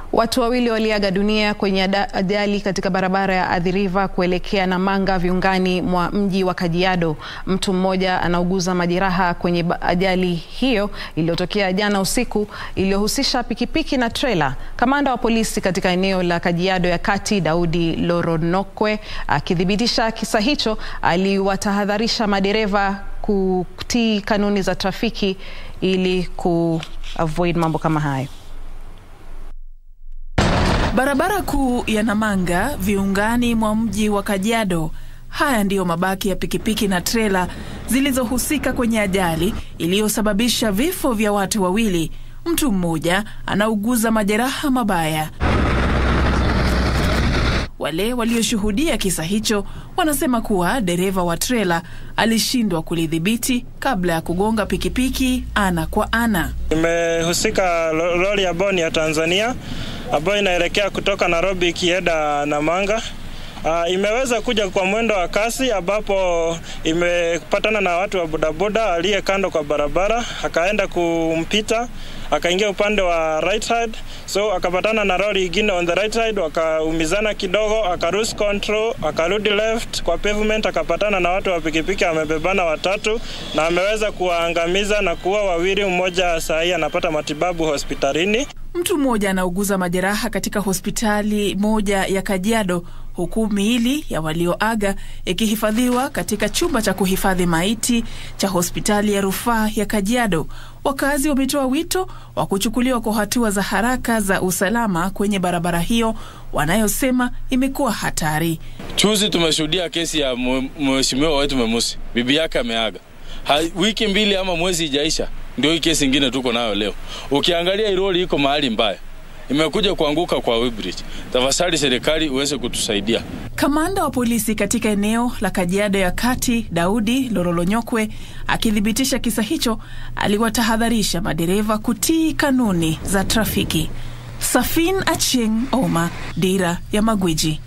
Watu wawili waliaga dunia kwenye ajali katika barabara ya Athi River kuelekea Namanga viungani mwa mji wa Kajiado. Mtu mmoja anauguza majeraha kwenye ajali hiyo iliyotokea jana usiku iliyohusisha pikipiki na trela. Kamanda wa polisi katika eneo la Kajiado ya Kati, Daudi Loronokwe, akithibitisha kisa hicho, aliwatahadharisha madereva kutii kanuni za trafiki ili ku avoid mambo kama hayo. Barabara kuu ya Namanga viungani mwa mji wa Kajiado. Haya ndiyo mabaki ya pikipiki na trela zilizohusika kwenye ajali iliyosababisha vifo vya watu wawili. Mtu mmoja anauguza majeraha mabaya. Wale walioshuhudia kisa hicho wanasema kuwa dereva wa trela alishindwa kulidhibiti kabla ya kugonga pikipiki ana kwa ana. Imehusika lori ya boni ya Tanzania ambayo inaelekea kutoka Nairobi ikienda Namanga. Uh, imeweza kuja kwa mwendo wa kasi ambapo imepatana na watu wa bodaboda aliye kando kwa barabara, akaenda kumpita akaingia upande wa right side, so akapatana na lori ingine on the right side, wakaumizana kidogo, akarus control, akarudi left kwa pavement, akapatana na watu wa pikipiki amebebana watatu, na ameweza kuwaangamiza na kuua wawili. Mmoja saa hii anapata matibabu hospitalini. Mtu mmoja anauguza majeraha katika hospitali moja ya Kajiado, huku miili ya walioaga ikihifadhiwa katika chumba cha kuhifadhi maiti cha hospitali ya rufaa ya Kajiado. Wakazi wametoa wito wa kuchukuliwa kwa hatua za haraka za usalama kwenye barabara hiyo wanayosema imekuwa hatari. Chuzi tumeshuhudia kesi ya mheshimiwa wetu Memusi, bibi yake ameaga, wiki mbili ama mwezi ijaisha, ndio hii kesi ingine tuko nayo leo. Ukiangalia iroli iko mahali mbaya imekuja kuanguka kwa Weighbridge. Tafadhali serikali uweze kutusaidia. Kamanda wa polisi katika eneo la Kajiado ya Kati, Daudi Lorolonyokwe, akithibitisha kisa hicho, aliwatahadharisha madereva kutii kanuni za trafiki. Safin Acheng Oma, Dira ya Magwiji.